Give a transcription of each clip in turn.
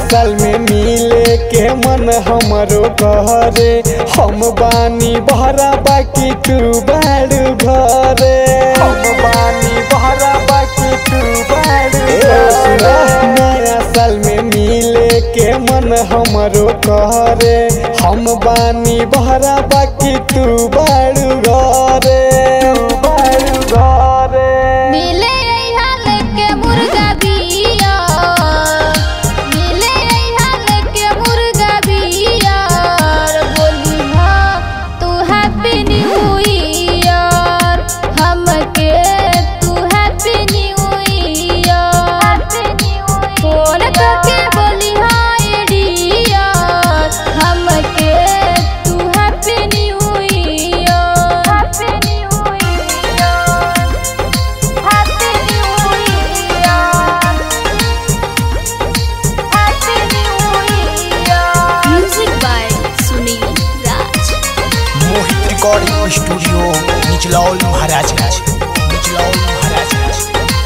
साल में मिले के मन हमरो घरे हम बानी बहरा बाकी तू बाड़ू घरे हम बानी बहरा बाकी तू बाड़ू नया साल में मिले के मन हमरो घरे हम बानी बहरा बाकी तू बाड़ू घरे बाड़ू घरे मिले अइहा लेके मुर्गा बिया मिले अइहा लेके मुर्गा बिया बोली हाँ तू हैप्पी न्यू ईयर हमके तू हैप्पी न्यू ईयर फोन करके बोली हाँ डियर हमके तू happy new year happy new year happy new year happy new year music by Sunil Raj Mohit recording studio Nichlaul Maharajganj Nichlaul Maharajganj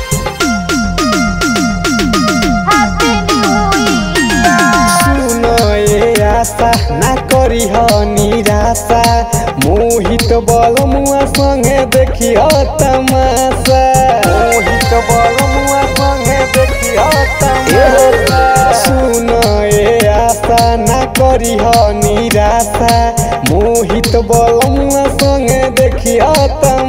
happy new year सुनो ए आशा ना करी ह निराशा मोहित बल मुआ संगे देखी ह तमाशा मोहित बल मुआ संगे देखी ह तमाशा सुनो ए आशा ना करी ह निराशा मोहित बल मुआ संगे देखी ह तमाशा